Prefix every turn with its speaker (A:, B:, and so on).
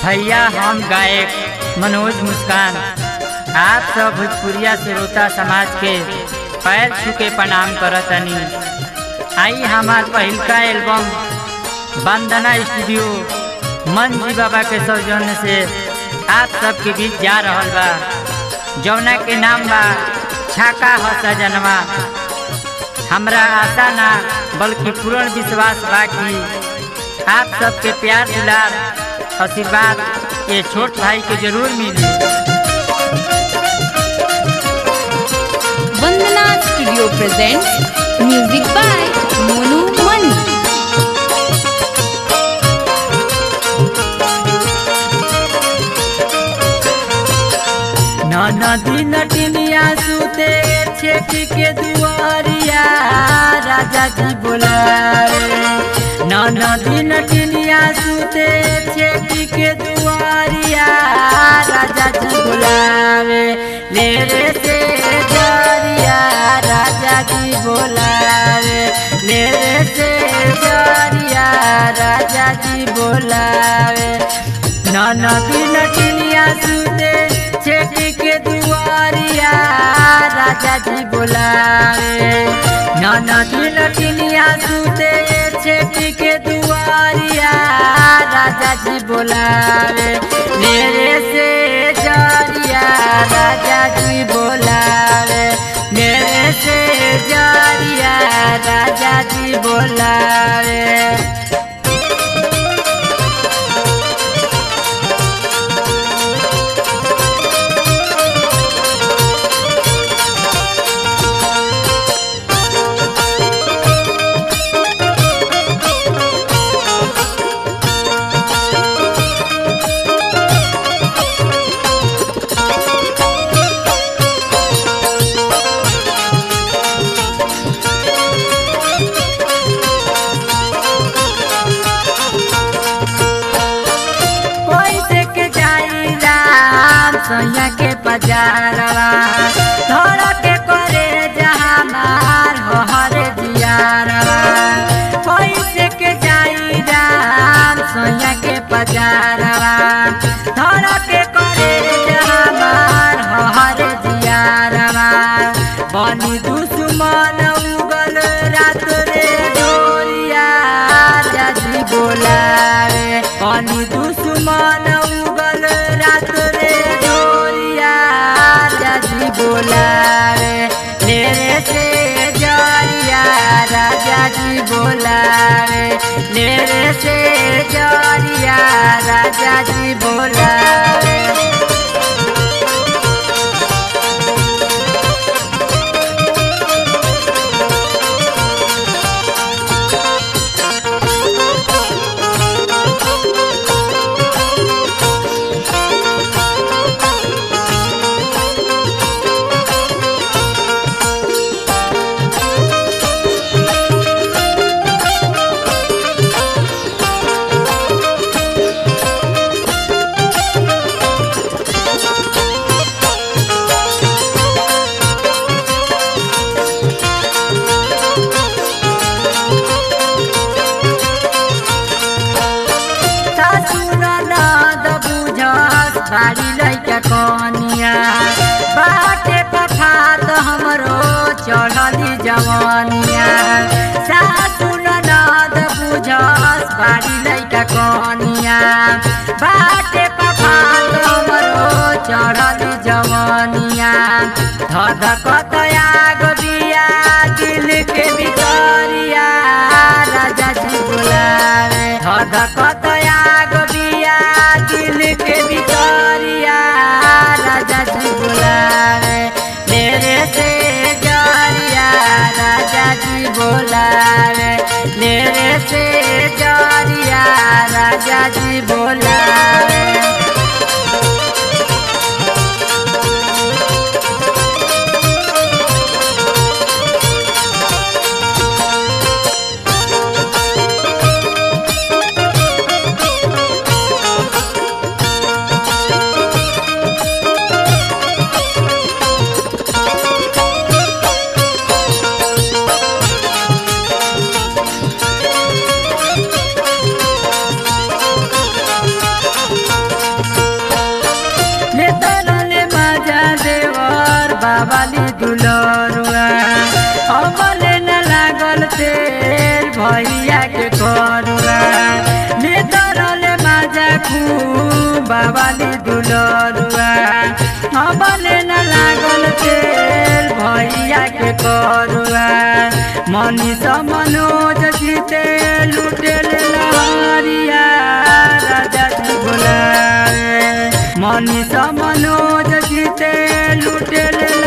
A: भैया हम गायक मनोज मुस्कान आप सब भोजपुरिया श्रोता समाज के पैर छू के प्रणाम करतनी आई हमार पहिलका एल्बम वंदना स्टूडियो मन जी बाबा के सौजन्य से आप सबके बीच जा रहल बा जौना के नाम बा छाका ह सजनवा हमरा आशा ना बल्कि पूर्ण विश्वास बा कि आप सबके प्यार दुलार आशीर्वाद ये छोट भाई के जरूर मिली
B: Vandana studio presents music by Monu Mani
A: नदी नटिनिया सुते छेक के दुआरिया राजा जी बोलावे नदी नटिनिया सुते छेक के दुआरिया राजा जी बोलावे ले रे से जरिया राजा जी बोलावे ले रे से जरिया राजा जी बोलावे नदी नटिनिया सुते छेक के दुआरिया राजा जी बोलावे नदी नटिनिया सुते छेक के दुआरिया राजा जी बोलावे मेरे से जरिया राजा जी बोलावे मेरे से जरिया राजा जी बोलावे कैसे के जाई राम सैया के बजारवा धर के करे जहाँ मार हो हरे जियारवा कैसे के जाई राम सैया के बजारवा धर के करे जहाँ मार हो हरे जियारवा बनी दुश्मन उगल रात रे डोरिया राजी बोलावे बनी दुश्मन उगल रात रे डोरिया राजी बोलावे मेरे से जरिया राजा जी बोलावे मेरे से जरिया राजा जी बोलावे ननद बुझस बारी लैका कनिया बाटे पठात हमरो चढ़ली जवनिया सासु ननद बुझस बारी लैका कनिया बाटे पठात हमरो चढ़ली जवनिया धधकत आग बिया दिल के भितरिया राजा जी बोलावे धधकत आग बिया दिल के भितरिया राजा जी बोलावे मेरे से जरिया राजा जी बोलावे मेरे से जरिया राजा जी बोलावे बाबाली दुलरुआ अबले न लागल तेल भैया के करुआ मनीष मनोज जीते लुटेल लहरिया राजा जी बोलाए मनीष मनोज जीते लुटेल